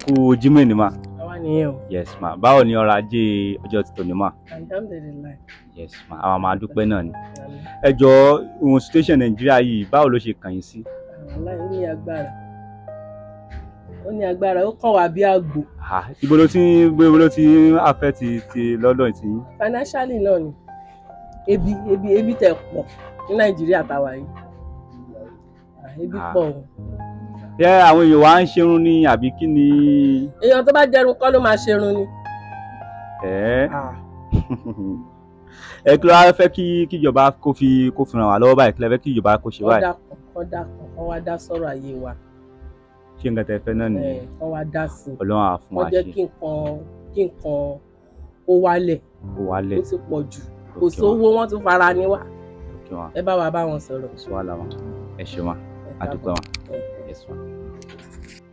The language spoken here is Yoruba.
kú Jímọ̀ ní mà àwa nìyẹn o yes ma báwo ni ọrọ̀ ajé ọjọ́ ti tòní mà alhamdulilayi yes ma àwọn máa dúpẹ́ náà ni ẹ jọ̀ọ́ ohun situation Nàìjíríà yìí báwo ló ṣe kàn yín sí. aláì ó ní agbára ó ní agbára ó kàn wá bí àgbò Ah, ibo ló ti ń ibo ló ti ń affect ti ti lọ́dọ̀ ti yín. financially náà ni ebi ebi ebi tẹ̀ pọ̀ ní nàìjíríà tàwa yìí Ah, ebi Ah. pọ̀ o ṣé àwọn èèyàn wa ń ṣerun ní àbí kí ni. èèyàn tó bá jẹrun kọ́ ló máa ṣerun ni ẹ Ah, ẹ kí ló wá fẹ́ kí kíjọba kó fi kó fi ràn wá lọ́wọ́ báyìí kí ló fẹ́ kí ìjọba kó ṣe kọ́ báyìí dà kàn kọ́ dà kàn kọ́ wá dá sọ̀rọ̀ ayé wa ṣé nǹkan tẹ́ fẹ́ náà Eh, nìyẹn kọ́ wá dá sí i Ọlọ́run á fún wa wọ́n jẹ́ ṣe kí nǹkan kí nǹkan kó wálẹ̀ kó wálẹ̀ ó ti pọ̀ jù kò òkè wọn sówó wọ́n tún fara ní wá òkè wọn ẹ bá wa bá wọn sọ̀rọ̀ sọ wà láwọn ẹ ṣe wọn ẹ adúpẹ́ wọn káàbọ̀. yes wọn.